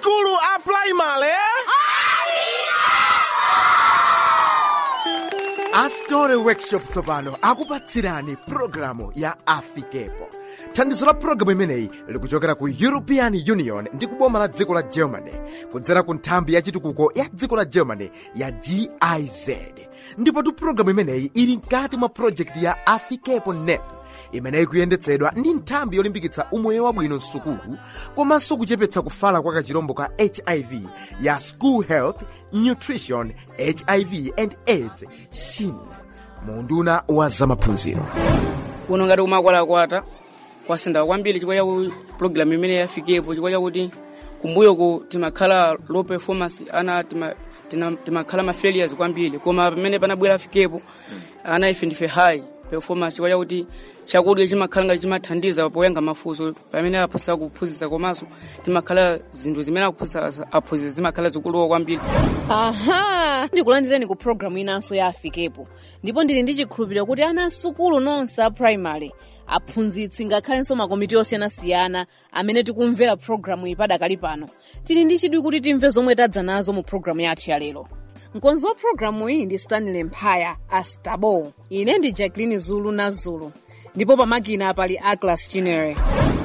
skulu a primary astore workshop tsopano akupatsirani pulogalamu ya afikepo thandizo la pulogalamu imeneyi likuchokera ku european union ndi kuboma la dziko la germany kudzera ku nthambi ya chitukuko ya dziko la germany ya giz ndipotu pulogalamu imeneyi ili mkati mwa projekti ya afikepo nep imeneyi kuyendetsedwa ndi nthambi yolimbikitsa umoyo wabwino msukulu komanso kuchepetsa kufala kwa kachirombo ka hiv ya school health nutrition hiv and aids shin munduna wa zamaphunziro kuno ngati umakwalakwata kwasintha kwambiri chifukwa chaku pulogalamu imene yafikepo chifukwa chakuti kumbuyoku timakhala low performance ana tima- tina- timakhala ma failures kwambiri koma pamene panabwera afikepo ana ife ndife high performance chifukwa chakuti chakudya chimakhala ngati chimathandiza poyankha mafunso pamene aphunzitsa kuphunzitsa komanso timakhala zinthu zimene akuphunzitsa aphunzitsa zimakhala zikuluwa kwambiri aha ndikulandireni ku programu inanso ya afikepo ndipo ndili ndi chikhulupiriro kuti ana asukulu nonse a primary aphunzitsi ngakhalenso makomiti osiyanasiyana amene tikumvera programu iyi padakali pano tili ndi chidwi kuti timve zomwe tadza nazo mu programu yathu ya lero mkonzi wa programu iyi ndi stanley mphaya astabo ine ndi jacqueline zulu na zulu ndipo pamakina pali aglas chinere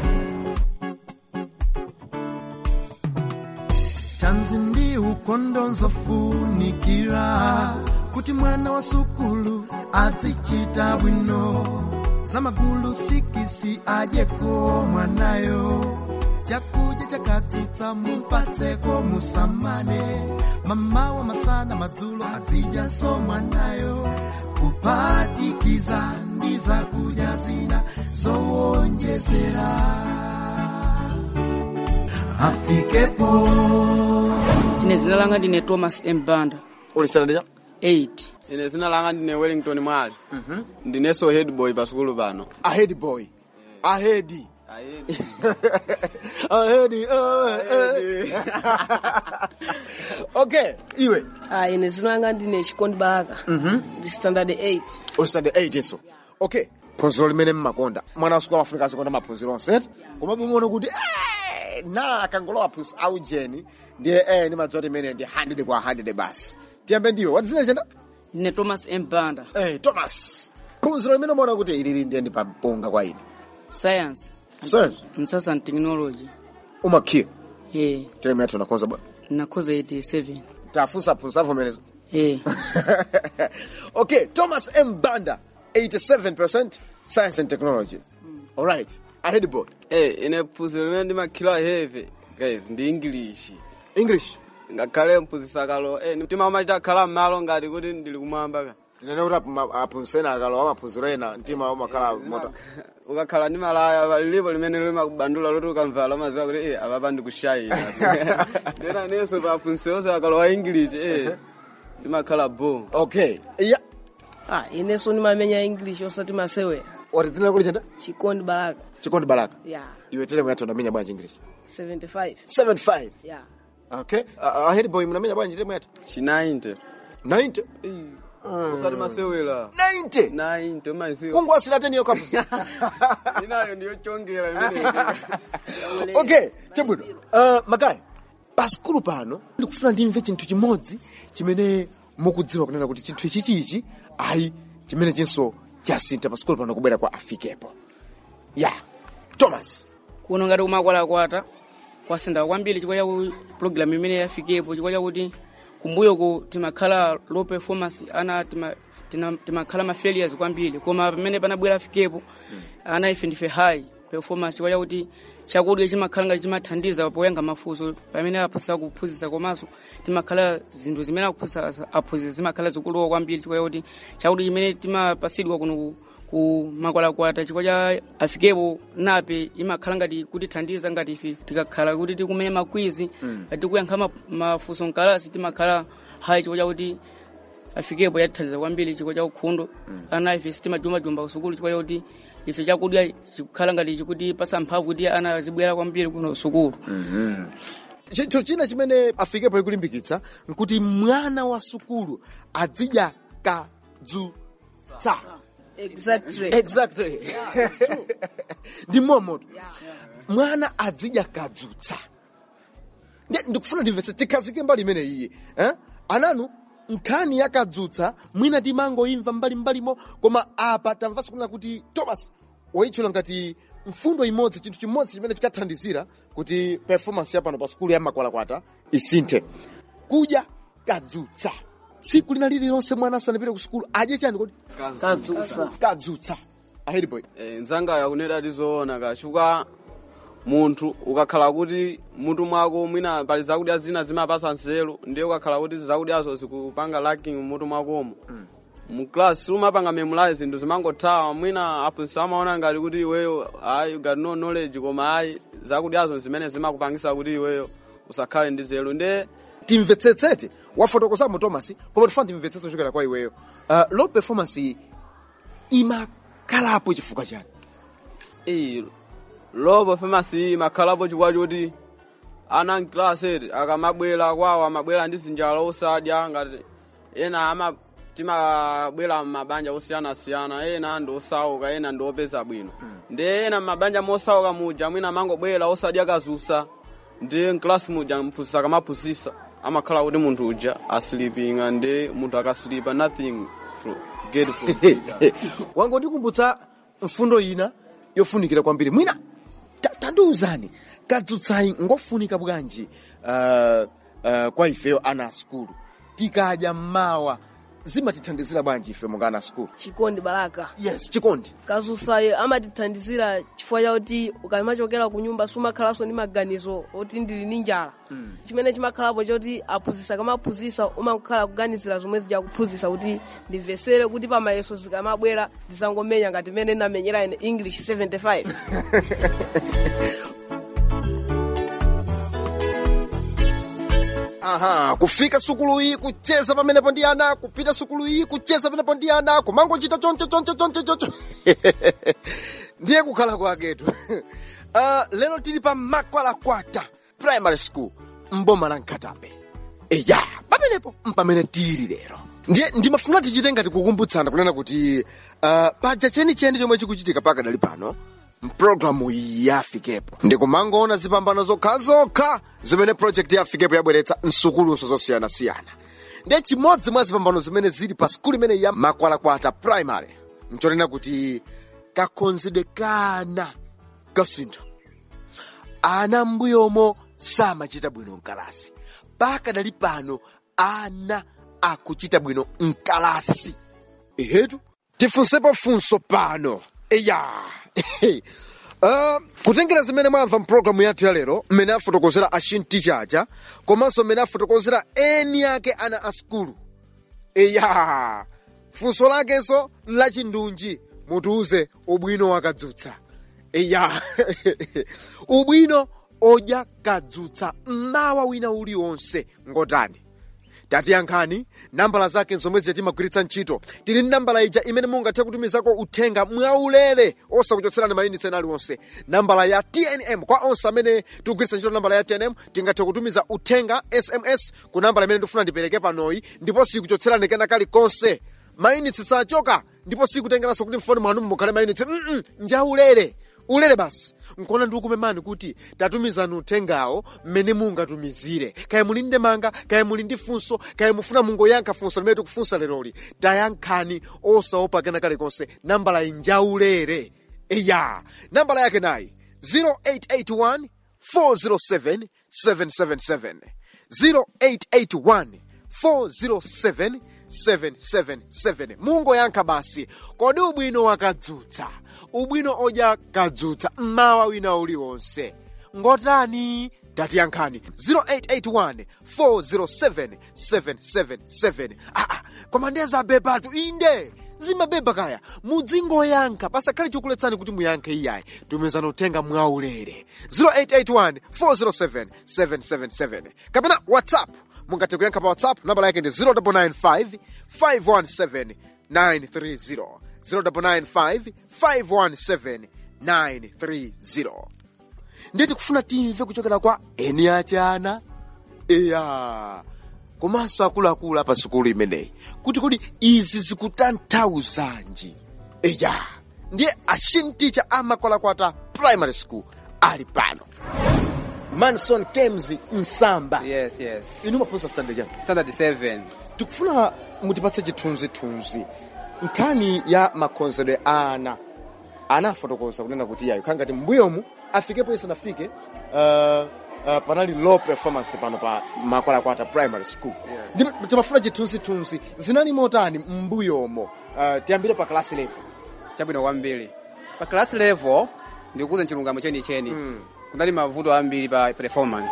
tanzi ndi ukondo nzofunikira kuti mwana wa sukulu azichita bwino zamagulu sikisi adyeko mwanayo chakudya chakatsutsa mupatseko musamane mamawa masana madzulo azidyanso mwanayo kuphatikiza ndi zakudya zina zowonjezera afikepo ine zina langa ndine thomas m banda ulisana ndija 8 ine zina langa ndine wellington mwali ndineso head boy pa sukulu pano ahead boy ahead ahead ahead okay iwe Ah, ine zina langa ndine chikondi baraka ndi standard 8 ulisande 8 so okay phunziro limene mmakonda mwana wa sukulu amafunika azikonda maphunziro onse eti koma bumuone kuti eh, na akangolowa phunzi aujeni ndiye eh ndimadziwa kuti imene ndi 100 kwa 100 basi tiyambe ndiwe wati zina chenda ndine thomas m banda eh thomas phunziro limene umaona kuti ilili ndiye ndi pampunga kwa ine science science science and technology umakhiya eh teremu yathu nakonza bwana nakhoza 87 tafunsa phunziro avomereza eh okay thomas m banda 87% science and technology all right ahead boy Eh, ine phunziro limene ndimakhila heve guys ndi english english ngakhale mphunzitsa kalo eh, timama titakhala m'malo ngati kuti ndili kumwamba ka tinene kuti apu- aphunzitseni akalowa maphunziro ena mtima umakhala moto ukakhala ndi malaya lilipo limene limakubandula loti ukamvala maziwa kuti eh, apapa ndikushayira ndena nenso pa phunzitsenso akalowa english eh, timakhala bo okay iya ah, inenso ndimamenya english osati masewera wati tinene kuti chenda chikondi baraka chikondi baraka ya iwe teremu yathu unamenya bwanji english 75 75 ya okay uh, ahead boy mnamenya bwanji teremu yathu chi 90 90 usati masewera 90 90 maisiwa kungwasira teniyo kapu inayo ndiyochongera imene okay chabwino uh, makaya pa sikulu pano ndikufuna ndimve chinthu chimodzi chimene mukudziwa kunena kuti chinthu ichichichi ayi chimene chinso chasintha pa sikulu pano kubwera kwa afikepo ya thomas kuno ngati umakwalakwata kwasintha kwambiri chifukwa chaku pulogalamu imene yafikepo chifukwa chakuti kumbuyoku timakhala low performance ana tima- tina- timakhala ma failures kwambiri koma pamene panabwera afikepo ana ife ndife high performance chifukwa chakuti chakudya chimakhala ngati chimathandiza poyankha mafunso pamene aphunzitsa kuphunzitsa komanso timakhala zinthu zimene akuphunzitsa aphunzitsa zimakhala zikuluwa kwambiri chifukwa chakuti chakudya chimene timapatsidwa kuno ku- ku makwalakwata chifukwa cha afikepo nape imakhala ngati kutithandiza ngati ife tikakhala kuti tikumenya makwizi ngati tikuyankha ma- mafunso mkalasi timakhala hayi chifukwa chakuti afikepo yatithandiza kwambiri chifukwa cha ukhundo ana ife sitimajumajumba kusukulu chifukwa chakuti ife chakudya chikukhala ngati chikutipasa mphamvu kuti ana azibwera kwambiri kuno sukulu chinthu china chimene afikepo ikulimbikitsa nkuti mwana wa sukulu azidya kadzutsa exactly exactly ndi momoto mwana azidya kadzutsa ndiye ndikufuna ndimvetse tikhazike mbali imene iyi eh? ananu nkhani yakadzutsa mwina timangoimva mbalimbalimo koma apa tamvanso kunena kuti thomas woyitchula ngati mfundo imodzi chinthu chimodzi chimene chathandizira kuti performance yapano pa skulu ya makwalakwata isinthe kudya kadzutsa tsiku lina lililonse mwana asanapite ku skulu adye chani kodi kadzutsa kadzutsa ahedi boy Eh, nzanga yakunena tizoona kachuka munthu ukakhala kuti mutu mwako mwina pali zakudya zina zimapasa nzeru ndiye ukakhala kuti zakudyazo zikupanga lacking mutu mwakomo mu class sumapanga memorize zinthu zimangothawa mwina aphunzitsi amaona ngati kuti iweyo ayi you got no knowledge koma ayi zakudyazo zimene zimakupangisa kuti iweyo usakhale ndi zelu ndiye timvetsetsete wafotokozamo thomas koma tifuna timvetsetse kuchokera kwa iweyo uh, low performance iyi imakhalapo chifukwa chani iyi lobo famasi imakhalapo chifukwa choti ana mkilaseti akamabwera kwawo amabwera ndi zinjala osadya ngati ena ama timabwera m'mabanja osiyanasiyana ena ndi osauka ena ndi opeza bwino ndi ena m'mabanja mosauka muja mwina amangobwera osadya kazusa ndi mklasi muja mphunzitsi akamaphunzitsa amakhala kuti munthu uja asilipinga ndi munthu akasilipa nothing fro- get from teacher. wangondikumbutsa mfundo ina yofunikira kwambiri mwina ta- tandiwuzani kadzutsayi ngofunika bwanji uh, uh, kwa ifeyo ana a skulu tikadya mmawa zimatithandizira bwanji ife monga ana a skulu chikondi balaka yes chikondi kadzutsayo amatithandizira chifukwa chakuti ukamachokera ku nyumba sumakhalanso ndi maganizo oti ndili ndi njala chimene chimakhalapo choti aphunzitsi akamaphunzitsa umakhala kuganizira zomwe zija kuphunzitsa kuti ndimvesere kuti pamayeso zikamabwera ndisangomenya ngati mmene ndamenyera ine english 75 aha kufika sukulu iyi kucheza pamenepo ndi ana kupita sukulu iyi kucheza pamenepo ndi ana kumangochita choncho choncho choncho choncho ndiye kukhala kwaketu uh, lero tili pa makwalakwata primary school mboma la nkhatape eya pamenepo mpamene tili lero ndiye ndimafuna tichite ngati kukumbutsana kunena kuti uh, paja chenicheni chomwe chikuchitika pakadali pano mpulogalamu iyi yafikepo ndikumangoona zipambano zokhazokha zimene project yafikepo yabweretsa msukuluso zosiyanasiyana ndiye chimodzi mwa zipambano zimene zili pa skulu imeneyi ya makwalakwata primary nchonena kuti kakhonzedwe kana kasintho ana m'mbuyomo samachita bwino mkalasi pakadali pano ana akuchita bwino mkalasi ehetu tifunsepo funso pano eya uh, kutengera zimene mwamva mpulogalamu yathu ya lero mmene afotokozera ashintichacha komanso mmene afotokozera eni ake ana a skulu eya funso lakenso lachindunji mutiuze ubwino wakadzutsa eya ubwino odya kadzutsa mmawa wina uliwonse ngotani tatiyankhani nambala zake zomwe timagwiritsa ntchito tili ndi nambala ija imene mungathe kutumizako uthenga mwaulere osakuchotserani mayunitsi ena aliwonse nambala ya tnm kwa onse amene tikugwiritsa ntchito nambala ya tnm tingathe kutumiza uthenga sms ku nambala imene ndifuna ndipereke panoyi ndipo sikuchotserani kena kalikonse mayunitsi sachoka ndipo sikutengeranso kuti mfoni mwanu mukhale mayunitsi mm njaulere ulere basi nkona ndikukumemani kuti tatumizani uthengawo mmene mungatumizire kaya muli ndi ndemanga kaya muli ndi funso kaya mufuna mungoyankha funso limene tikufunsa leroli tayankhani osaopa kena kalikonse nambala injaulere eya nambala yake nayi 0881 407 777 0881 407 777 mungoyankha basi kodi ubwino wakadzutsa ubwino odya kadzutsa mmawa wina uliwonse ngotani tatiyankhani 0881 407 777 aa koma ndiye zabebatu inde zimabeba kaya mudzingoyankha pasakhale chokuletsani kuti muyankhe iyayi tumizani uthenga mwaulere 0881 407 777 kapena whatsapp mungathe kuyankha pa whatsapp nambala yake ndi 0995 517 930 0995 517 930 ndiye tikufuna timve kuchokera kwa eni achana eya komanso akuluakulu apa sukulu imeneyi kuti kodi izi zikutanthauzanji eya ndiye ashinticha amakwalakwata primary school ali pano manson kems msamba yes yes inu mafunsa standard chani standard 7 tikufuna mutipatse chithunzithunzi nkhani ya makhonzedwe a ana ana afotokoza kunena kuti yayo khangati mbuyomu afikepo isanafike uh, uh, panali low performance pano pa makwalakwata primary school ndipo timafuna chithunzithunzi zinali motani mbuyomo uh, tiyambire pa class level chabwino kwambiri pa class level ndikukuza chilungamo chenicheni kunali mavuto ambiri pa performance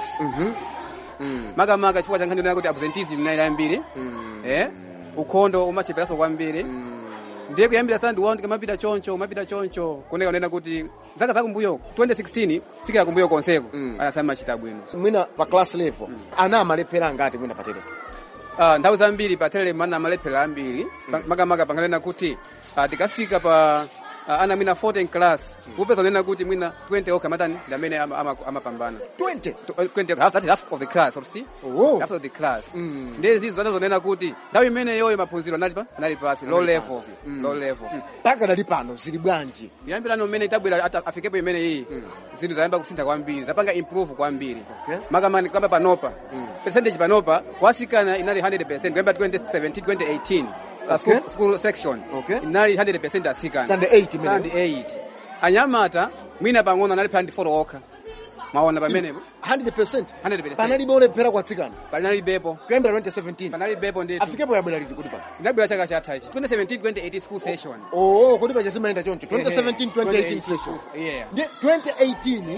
makamaka chifukwa cha nkhani yonena kuti absenteeism inali ambiri eh ukhondo umacheperanso kwambiri ndiye kuyambira third round kamapita choncho umapita choncho kuneka unena kuti zaka za kumbuyo 2016 sikira kumbuyo konseko anasema machita bwino mwina pa class level ana amalephera ngati mwina patere Ah, nthawi zambiri pa telele mana amalephera ambiri Pa- makamaka panganena kuti ah, tikafika pa ah, ana mwina 14 class kupeza unena kuti mwina 20 okha matani ndi amene ama- ama- amapambana 20 To- uh, 20 okha, that's half of the class you see Oh. half of the class ndiye zizo zana zonena kuti nthawi imene yoyo maphunziro anali pa anali pasi low level low level mpaka dali pano zili bwanji kuyambirano mmene tabwera ata- afikepo imene iyi zinthu zayamba kusintha kwambiri zapanga improve kwambiri Okay. makamani kamba panopa percentage panopa kwasikana inali 100% kuyamba 2017 2018 uh, school, Okay. school section Okay. inali 100% asikana Standard 8 imene. Standard 8 anyamata mwina pang'ono anali pa 4 okha mwaona pamenepo 100% 100%. panalibe olephera kwatsikana panali bepo kuyambira 2017 panali bepo ndithu afikepo yabwera liti kuti pano inabwera chaka chathachi 2017 2018 school session oo kuti pachazimayenda choncho 2017 Ehe. 2018 session yeah ndi 2018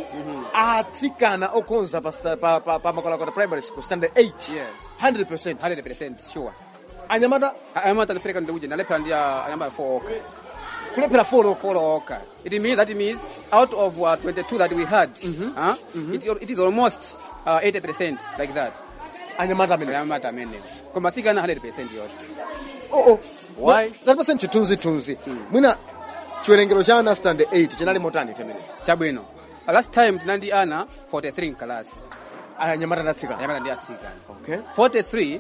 atsikana okhonza pa, sta- pa, pa, pa makwalakwata primary school standard 8 yes 100% 100% sure anyamata anyamata ndifika ndikuja ndalephera ndi uh, anyamata 4 okha kulephera folo 4 okha it means that means out of uh, 22 that we had huh? It, it is almost uh, 80% like that anyamata amene anyamata amene koma sikana 100% yonse oo Why? tatipaseni chithunzithunzi mwina chiwerengero cha ana standard 8 chinali motani temene chabwino Uh, last time tinandi ana 43 class anyamata ndatsikana anyamata ndi asikana okay 43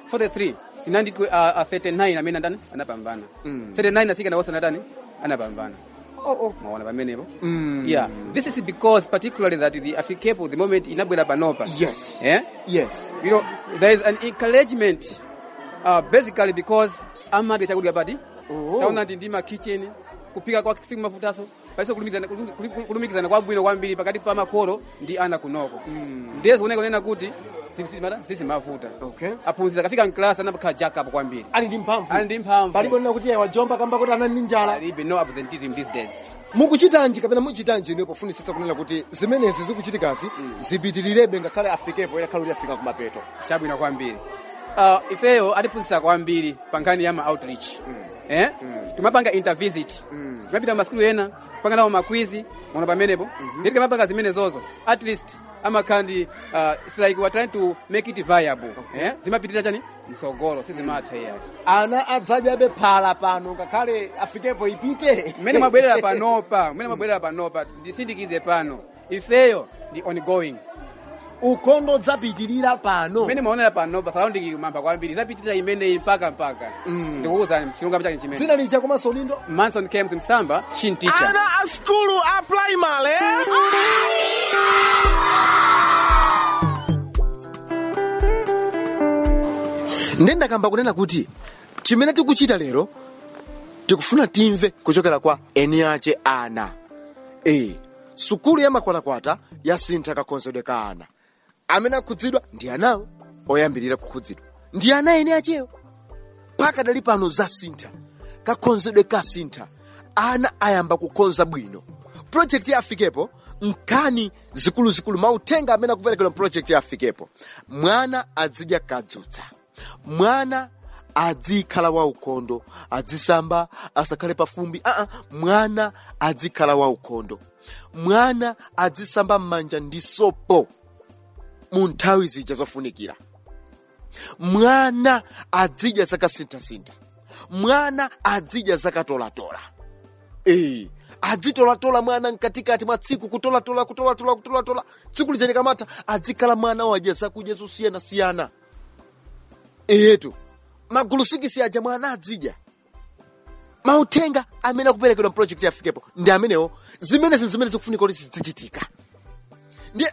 43 tinandi uh, uh, 39 amene andani anapambana Mm. 39 asikana wose anadani anapambana oh, oh. maona pamenepo Mm. yeah this is because particularly that the afikepo the moment inabwera panopa yes eh yes you know there is an encouragement uh, basically because amadi chakudya pati Oh. taona ndi ndima kitchen kupika kwa siku mafutaso paliso kulumikizana kulum- kulumikizana kwabwino kwambiri pakati pa makolo ndi ana kunoko ndiye zikuoneka kunena kuti sisi mavuta Okay. aphunzira akafika mklasi anapakhala jackup kwambiri ali ndi mphamvu ali ndi mphamvu palibe nena kuti wajomba kamba kuti anali ndi njala alibe no absenteeism these days mukuchitanji kapena muchitanji ine pofunisitsa kunena kuti zimenezi zikuchitikazi zipitilirebe ngakhale afikepo ena khale kuti afika kumapeto chabwino kwambiri uh, ifeyo atiphunzitsa kwambiri pa nkhani ya ma outreach eh timapanga intervisit timapita maskulu ena kupanga nawo makwizi mono pamenepo nditi timapanga zimene zozo at least amakhala ndi uh, it's like we're trying to make it viable eh zimapitirira chani msogolo sizimatha iyayi ana adzadyabe phala pano ngakhale afikepo ipite mmene mwabwerera panopa mmene mwabwerera panopa ndisindikize pano ifeyo ndi ongoing ukhondo udzapitirira pano mmene mwaonera panopa surrounding mamba kwambiri zapitirira imeneyi mpaka mpaka ndikuwuzani chilungamo chake chimene dzina licha komanso lindo Manson Kems Msamba, Shin teacher. Ana a skulu a primary. ndi ndakamba kunena kuti chimene tikuchita lero tikufuna timve kuchokera kwa eni ache ana e sukulu ya makwatakwata yasintha kakhonzedwe ka ana amene akhudzidwa ndi anawo oyambirira kukhudzidwa ndi ana eni achewo mpaka dali pano zasintha kakhonzedwe kasintha ana ayamba kukhonza bwino projekti ya afikepo nkhani zikuluzikulu mauthenga amene akuperekedwa projekti ya afikepo mwana azidya kadzutsa mwana adzikhala waukhondo adzisamba asakhale pafumbi aa mwana adzikhala waukhondo mwana adzisamba m'manja ndi sopo mu nthawi zija zofunikira mwana adzidya zakasinthasintha mwana adzidya zakatolatola ee adzitolatola mwana mkatikati mwa tsiku kutolatola kutolatola kutolatola tsiku lija likamatha adzikhala mwana wadya zakudya zosiyanasiyana etu magulu sikisi aja mwana adzidya mauthenga amene akuperekedwa mprojekti yafikepo ndi amenewo zimenezi zimene zikufunika kuti zizichitika ndiye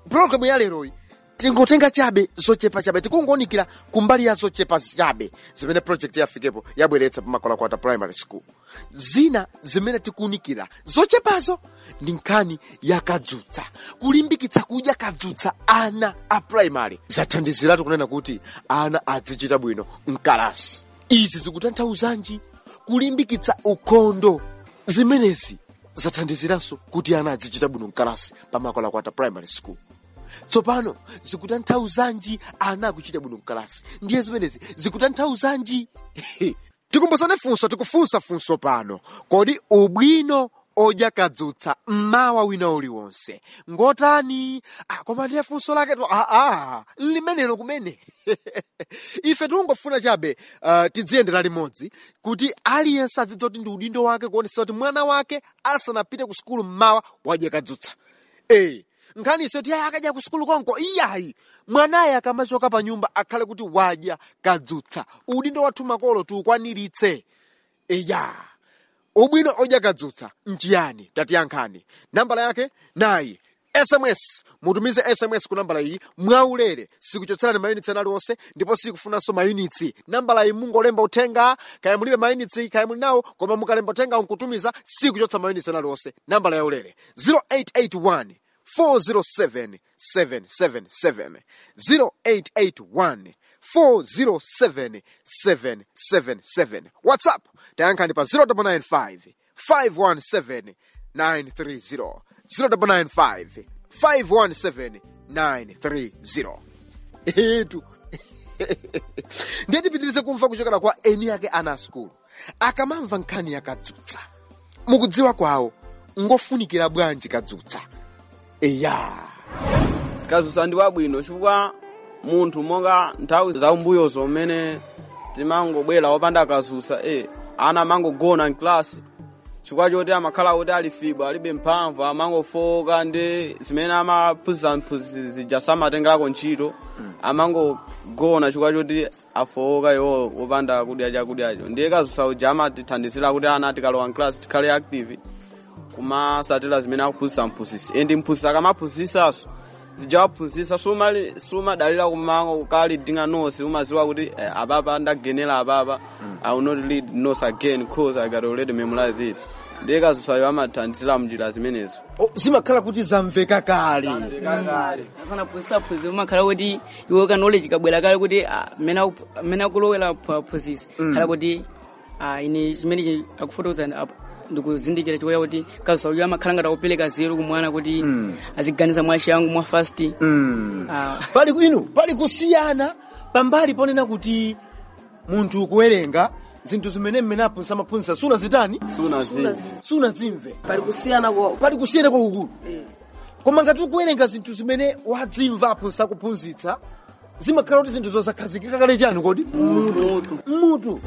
programu ya leroyi tingotenga chabe zochepa chabe tikungonikira kumbali ya zochepa chabe zimene project yafikepo yabweretsa pamakwalakwata primary school zina zimene tikuunikira zochepazo ndi nkhani ya kadzutsa kulimbikitsa kudya kadzutsa ana a primary zathandiziratu kunena kuti ana azichita bwino mkalasi izi zikutanthauzanji kulimbikitsa ukhondo zimenezi zathandiziranso kuti ana azichita bwino mkalasi pamakwalakwata primary school tsopano zikutanthauzanji ana akuchita bwino mkalasi ndiye zimenezi zikutanthauzanji tikumbusane funso tikufunsa funso pano kodi ubwino odya kadzutsa mmawa wina uliwonse ngotani ah, koma ndiye funso lake to aa limenelo kumene ife tikungofuna chabe uh, tidziyendera limodzi kuti aliyense adzidziwa kuti ndi udindo wake kuonesa kuti mwana wake asanapite ku sukulu mmawa wadya kadzutsa ee nkhani iso ti ayi akadya ku sukulu konko iyayi mwanaye akamachoka pa nyumba akhale kuti wadya kadzutsa udindo wathu makolo tiukwaniritse eya ubwino odya kadzutsa nchiyani tatiyankhani nambala yake nayi sms mutumize sms ku nambala iyi mwaulere sikuchotserani mayunitsi ena aliwonse ndipo sikufunanso mayunitsi nambala iyi mungolemba uthenga kaya mulibe mayunitsi kaya muli nawo koma mukalemba uthenga nkutumiza sikuchotsa mayunitsi ena aliwonse nambala yaulere 0881 407 777 0881 407 777 whatsapp tayankhani pa 0995 517 930 0995 517 930 etu ndiye tipitirize kumva kuchokera kwa eni ake ana asukulu akamamva nkhani yakadzutsa mukudziwa kwawo ngofunikira bwanji kadzutsa eya kadzutsa ndi wabwino chifukwa munthu monga nthawi za umbuyozo mmene timangobwera wopanda kadzutsa e ana amangogona mklasi chifukwa choti amakhala kuti ali fibo alibe mphamvu amangofoka ndi zimene amaphunzitsa mphunzitsi zija samatengerako ntchito amangogona chifukwa choti afoka iwo wopanda kudya chakudyacho ndiye kadzutsa uja amatithandizira kuti ana tikalowa mklasi tikhale active kumasatira zimene akuphunzitsa mphunzitsi endi mphunzitsi akamaphunzitsaso zijawaphunzitsa sumadalira kumango ukalidinga nonse umaziwa kuti eh, apapa ndagenera apapa i will not read nose again cause i got already memorize it ndiye kadzutsayo amathandizira mnjira zimenezo Oh, zimakhala kuti zamveka kale afana phunzitsaphunzitsi umakhala kuti iwe knowledge kabwera kale kuti ah, mmene aku- mmene akulowera phunzitsi khala kuti ah, ine chimene akufotokozani apo ndikuzindikira chikuya kuti kadzutsa uja amakhala ngati akupereka zero kumwana kuti aziganiza mwachangu mwa fast Ah, pali inu pali kusiyana pambali ponena kuti munthu kuwerenga zinthu zimene mmene aphunzitsa amaphunzitsa sunazitani sunazi sunazimve pali kusiyana kwa pali kusiyana kwakukulu koma ngati ukuwerenga zinthu zimene wadzimva aphunzitsa kuphunzitsa zimakhala kuti zinthu zosakhazikika kale chani kodi mutu mutu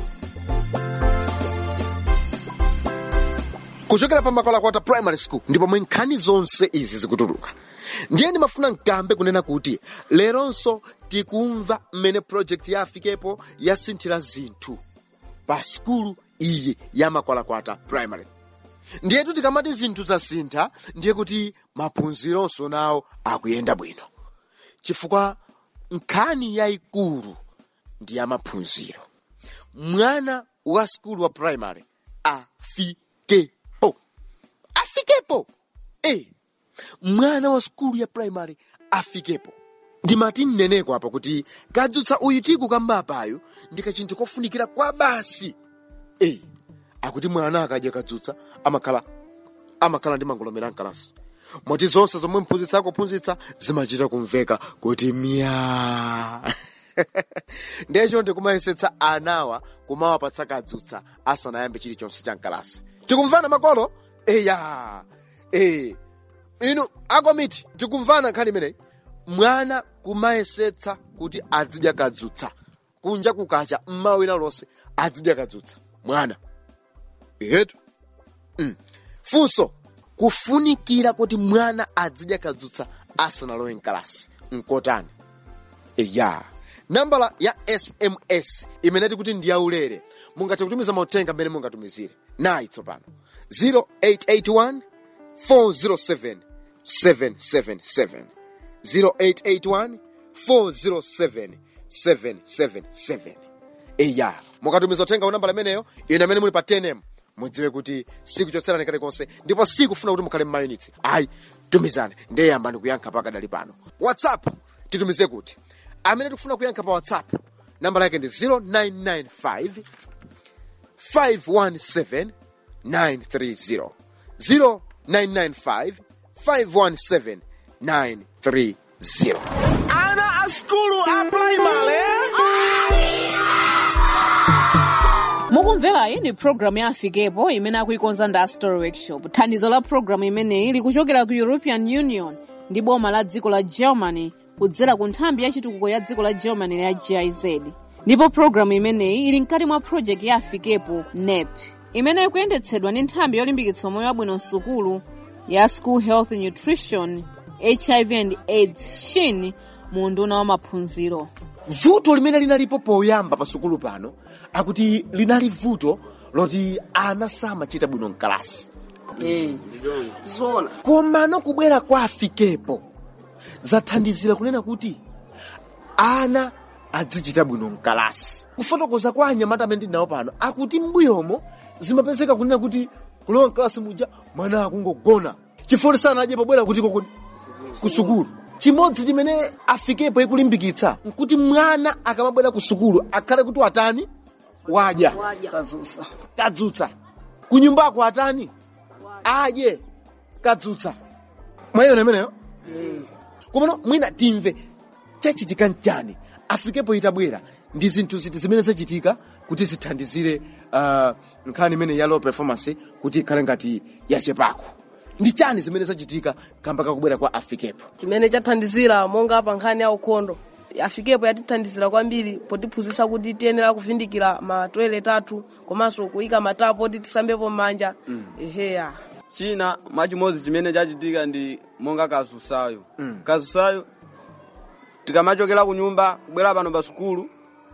kuchokera pa makwalakwata primary school ndipo mwe nkhani zonse izi zikutuluka ndiye ndimafuna mkambe kunena kuti leronso tikumva mmene project ya afikepo yasinthira zinthu pa skulu iyi ya makwalakwata primary ndiyetu tikamati zinthu zasintha ndiye kuti maphunzironso nawo akuyenda bwino chifukwa nkhani yayikulu ndi ya maphunziro mwana wa skulu wa primary afikepo afikepo e mwana wa skulu ya primary afikepo ndimati mneneko apa kuti kadzutsa uyu tikukamba apayo ndi kachinthu kofunikira kwa basi e akuti mwana akadya kadzutsa amakhala amakhala ndi mangolomera mkalasi moti zonse zomwe mphunzitsi akuphunzitsa zimachita kumveka kuti mya ndiyecho ndikumayesetsa anawa kumawapatsa kadzutsa asanayambe chilichonse cha mkalasi tikumvana makolo eya e inu akomiti tikumvana nkhani imeneyi mwana kumayesetsa kuti azidya kadzutsa kunja kukacha mmawina lonse azidya kadzutsa mwana etu mm. funso kufunikira kuti mwana azidya kadzutsa asanalowe mkalasi nkotani eya nambala ya sms imene tikuti ndi yaulere mungathe kutumiza mauthenga mmene mungatumizire nayi tsopano 0881 407 777 0881 407 777 eya mukatumiza uthenga unambala imeneyo ine amene muli pa 10m mudziwe kuti sikuchotserani kalikonse ndipo sikufuna kuti mukhale mmayunitsi ayi tumizani ndiye yambani kuyankha pakadali pano whatsapp titumize kuti amene tikufuna kuyankha pa whatsapp nambala yake ndi 0995 517 930 0995 517 930 Ana a skulu a primary. mukumverayi ni programu ya afikepo imene akuikonza ndi story workshop thandizo la programu imeneyi likuchokera ku european union ndi boma la dziko la germany kudzera ku nthambi ya chitukuko ya dziko la germany ya giz ndipo programu imeneyi ili mkati mwa project ya afikepo nep imene ikuyendetsedwa ndi nthambi yolimbikitsa moyo wabwino msukulu ya school health nutrition hiv and aids shin mu unduna wa maphunziro vuto limene linalipo poyamba pa sukulu pano akuti linali vuto loti ana samachita bwino mkalasi zona komano kubwera kwa afikepo zathandizira kunena kuti ana adzichita bwino mkalasi kufotokoza kwa anyamata amene ndinawo pano akuti mbuyomo zimapezeka kunena kuti kulowa mkalasi muja mwana akungogona chifukwa sanadye pobwera kutiko ku- ku sukulu chimodzi chimene afikepo ikulimbikitsa nkuti mwana akamabwera ku sukulu akhale kuti watani wadya kazusa kadzutsa kunyumbako atani adye kadzutsa mwayiona imeneyo komano mwina timve chachitika nchani afikepo itabwera ndi zinthu ziti zimene zachitika kuti zithandizire uh, nkhani imene ya low performance kuti ikhale ngati yachepako ndi chani zimene zachitika kamba kakubwera kwa afikepo chimene chathandizira monga pa nkhani ya ukhondo afikepo yatithandizira kwambiri potiphunzitsa kuti tiyenera kuvindikira ma toilet athu komanso kuyika matapo oti tisambepo m'manja eheya china mwachimodzi chimene chachitika ndi monga kazusayo Mm. kazusayo tikamachokera ku nyumba kubwera pano pa sukulu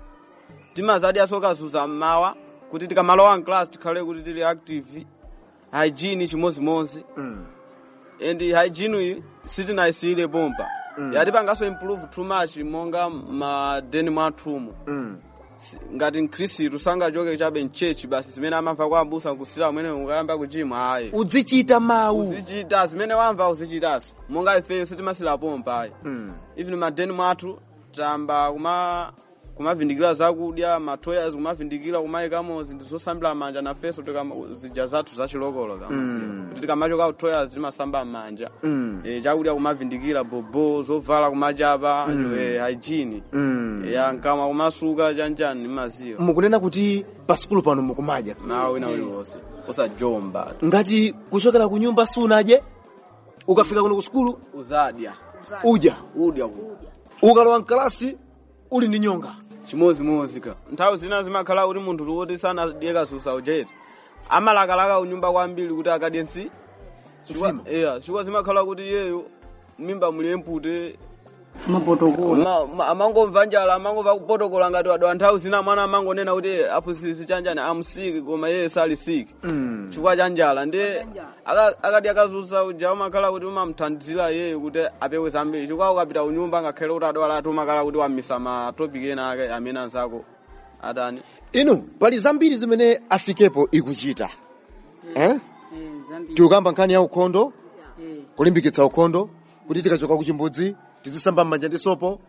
timazadyaso kazusa mmawa kuti tikamalowa mclass tikhale kuti tili active hygiene chimozimozi mm. and hygiene iyi sitinayisiyire pompa Mm. yatipanganso improve too much monga madeni mwathumu mm. Si- ngati mkhristu sangachoke chabe mchechi basi zimene amamva kwa abusa nkusira umene ukayamba kuchimwa ayi uzichita mawu uzichita zimene wamva uzichitanso monga ifeyo sitimasira pompa ayi mm. even madeni mwathu tamba kuma kumavindikira zakudya matoyas kumavindikira kumayikamo zinthu zosambira manja nafenso tikama- zija zathu zachilokolo kama Mm. kuti tikamachoka ku toyas timasamba manja Mm. Eh, chakudya kumavindikira bobo zovala kumachapa eh, hygiene Mm. ya nkama kumasuka chanjani maziwa mukunena kuti pa sukulu pano mukumadya nawo wina uliwonse usajomba ngati kuchokera ku nyumba sunadye ukafika kuno ku sukulu uzadya udya udya ku ukalowa mkalasi uli ndi nyonga chimozimozi ka nthawi zina zimakhala kuti munthu woti sanadye kasusa ujeti amalakalaka kunyumba kwambiri kuti akadye nsi Nsima. iya chifukwa zimakhala kuti iyeyo mimba muli empute mapotokola Ma- ma- amangomva njala amangomva kupotokola ngati wadwa nthawi zina mwana amangonena kuti aphunzitsi chanjani amusiki koma iye sali siki Mm. chifukwa cha njala ndi aka- akati akazusa uja umakhala kuti umamthandizira iyeyo kuti apewe zambiri chifukwa ukapita kunyumba ngakhale kuti adwala ati umakhala kuti wamisa matopiki ena ake amene anzako atani inu pali zambiri zimene afikepo ikuchita eh? tikukamba nkhani ya ukhondo kulimbikitsa ukhondo kuti tikachoka ku chimbudzi tizisamba m'manja ndi sopo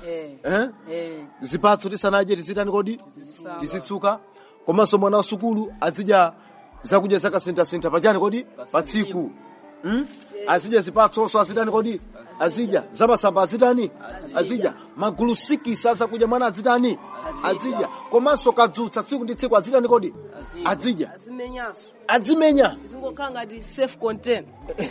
eh? zipatso tisanadye tizitani kodi tizitsuka komanso mwana wa sukulu azidya zakudya zakasinthasintha pachani kodi pa tsiku hmm? azidya zipatsonso azitani kodi azidya zamasamba azitani azidya magulu sikisi azakudya mwana azitani azidya komanso kadzutsa tsiku ndi tsiku azitani kodi azidya azimenyanso adzimenya zingokhala ngati safe content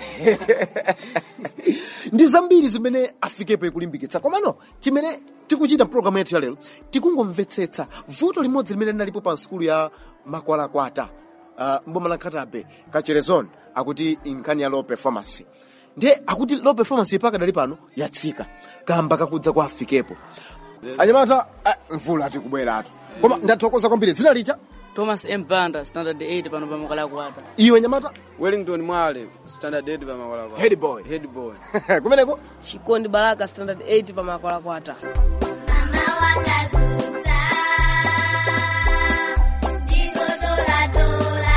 ndi zambiri zimene afikepo ikulimbikitsa komano chimene tikuchita mpulogalamu yathu ya lero tikungomvetsetsa vuto limodzi limene linalipo pa sukulu ya makwalakwata uh, mboma la khatabe kacherezon akuti nkhani ya low performance ndiye akuti low performance ipakadali pano yatsika kamba kakudza kwa afikepo anyamata ah, mvula tikubweratu koma ndathokoza kwambiri dzina licha thomas m banda standard 8 pano pa makalakwata iwe nyamata wellington mwale standard 8 pa makwalakwa Head boy. head boy kumeneko chikondi baraka standard 8 pa makwalakwata Mama wakazuta, ndikotola-tola.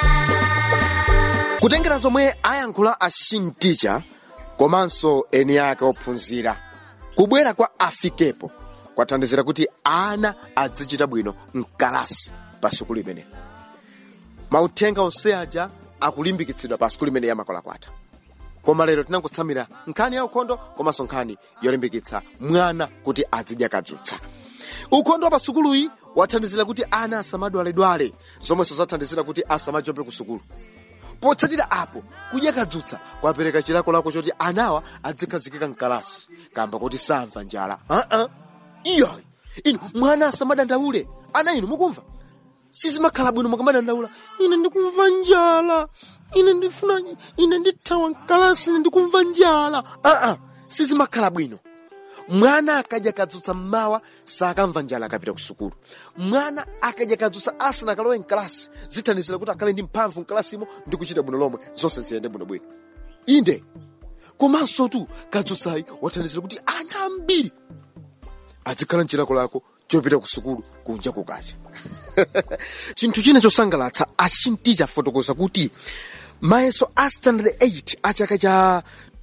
kutengera zomwe ayankhula ashinticha komanso eni ake ophunzira kubwera kwa afikepo kwathandizira kuti ana azichita bwino mkalasi pa sukulu imene mauthenga onse aja akulimbikitsidwa pa sukulu imene yamakolakwata koma lero tinangotsamira nkhani ya ukhondo komanso nkhani yolimbikitsa mwana kuti azidya kadzutsa ukhondo wa pa sukuluyi wathandizira kuti ana asamadwaledwale zomwenso zathandizira kuti asamajope ku sukulu potsatira apo kudya kadzutsa kwapereka chilakolako choti anawa adzikhazikika mkalasi kamba kuti samva njala aa iyayi inu mwana asamadandaule ana inu mukumva sizimakhala bwino mukamadandaula ine ndikumva njala ine ndifuna ine ndithawa mkalasi ine ndikumva njala aa sizimakhala bwino mwana akadya kadzutsa mmawa sakamva njala akapita ku sukulu mwana akadya kadzutsa asanakalowe mkalasi zithandizira kuti akhale ndi mphamvu mkalasimo ndi kuchita bwino lomwe zonse ziyende bwinobwino inde komanso tu kadzutsayi wathandizira kuti ana ambiri azikhala mchilakolako chopita ku sukulu kunja kukacha chinthu china chosangalatsa achinticha fotokoza kuti mayeso a standard 8 a chaka cha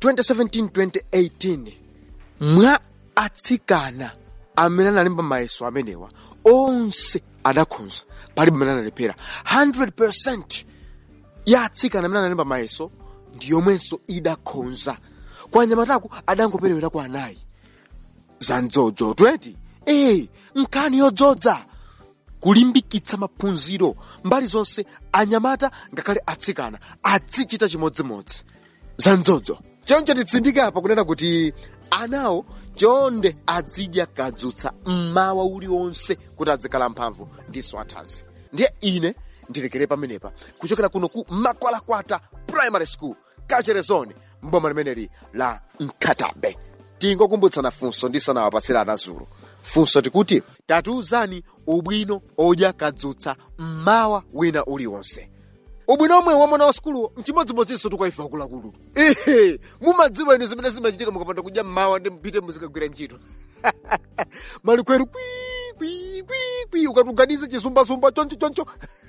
2017-2018 mwa atsikana amene analemba mayeso amenewa onse adakhonza palibe amene analephera 100 ya atsikana amene analemba mayeso ndi yomwenso idakhonza kwa anyamataku adangoperewera kwa anayi za mdzodzo 20 ee nkhani yodzodza kulimbikitsa maphunziro mbali zonse anyamata ngakhale atsikana azichita chimodzimodzi za mdzodzo choncho titsindike apa kunena kuti anawo chonde azidya kadzutsa mmawa uliwonse kuti azikhala mphamvu ndiso athanzi ndiye ine ndilekere pamenepa kuchokera kuno ku makwalakwata primary school kacherezone mboma limeneli la mkhatabe tingokumbutsana funso ndisanawapatsira anazulu funso tikuti tatiuzani ubwino odya kadzutsa mmawa wina uliwonse ubwino omwe wamwana wa sukuluwo mchimodzimodzinso tukaifa akuluakulu ehe mumadziwa inu zimene zimachitika mukapanda kudya mmawa ndi mpite muzikagwira ntchito malikweru kwikwikwikwi ukatuganize chisumbasumba choncho choncho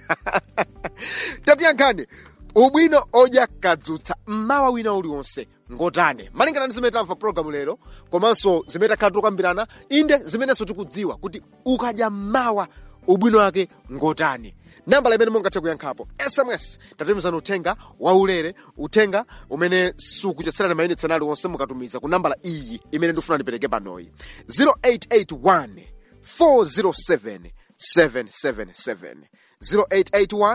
tatiyankhani ubwino odya kadzutsa mmawa wina uliwonse ngotane malingana ndi zimene tamva programu lero komanso zimene takhala tikukambirana inde zimenenso tikudziwa kuti ukadya mmawa ubwino wake ngotani nambala imene mungathe kuyankhapo sms tatumizani uthenga waulere uthenga umene sukuchotserani mayunitsi anali onse mukatumiza ku nambala iyi imene ndifuna ndipereke panoyi 0881 407 777 0881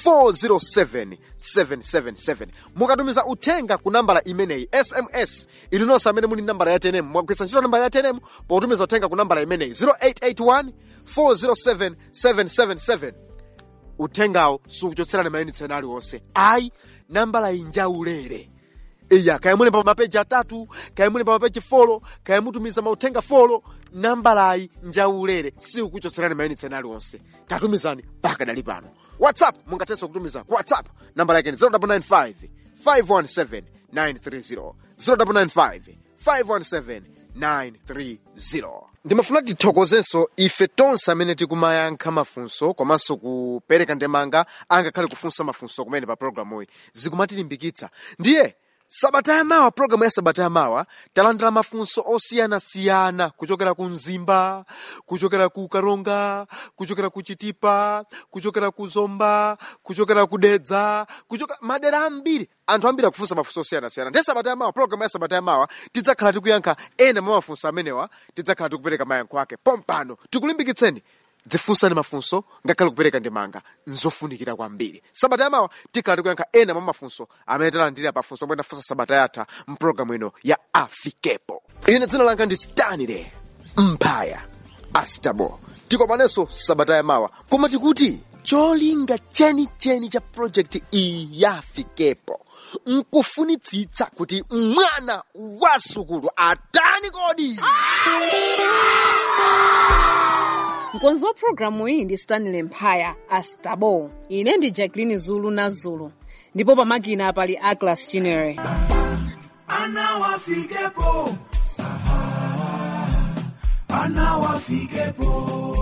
407 mukatumiza uthenga ku nambala imeneyi sms ili nonse amene muli nambala ya tenemu mwagwiritsa ntchito nambala ya tenemu potumiza uthenga ku nambala imeneyi 0881 407 777 uthengawo sukuchotserani mayunitsi ena aliwonse ayi nambala iyi njaulere iya kaya muli pa mapeji atatu kaya muli pa mapeji folo kaya mutumiza mauthenga folo nambalayi njaulere sikukuchotserani mayunitsi ena aliwonse tatumizani pakadali pano whatsapp mungathenso kutumiza ku whatsapp nambala yake ni 0995 517 930 0995 517 930 ndimafuna tithokozenso ife tonse amene tikumayankha mafunso komanso kupereka ndemanga angakhale kufunsa mafunso kumene pa programu iyi zikumatilimbikitsa ndiye sabata yamawa programu ya sabata yamawa talandira mafunso osiyanasiyana kuchokera ku mzimba kuchokera ku karonga kuchokera ku chitipa kuchokera ku zomba kuchokera ku dedza kuchokera madera ambiri anthu ambiri akufunsa mafunso osiyanasiyana ndiye sabata yamawa programu ya sabata yamawa tidzakhala tikuyankha ena mwa mafunso amenewa tidzakhala tikupereka mayankho ake pompano tikulimbikitseni dzifunsani mafunso ngakhale kupereka ndemanga nzofunikira kwambiri sabata yamawa tikhala tikuyankha ena mwa mafunso amene talandira pafunso omwe tafunsa sabata yatha mpulogalamu ino ya afikepo ine dzina langa ndi stanile mphaya astabo tikomanenso sabata yamawa koma tikuti cholinga chenicheni cha projekti iyi yafikepo nkufunitsitsa kuti mwana wa sukulu atani kodi mkonzi wa programu iyi ndi stanley mphaya astabo ine ndi jacqueline zulu na zulu ndipo pamakina pali aglas chinere anawafikepo Aha, anawafikepo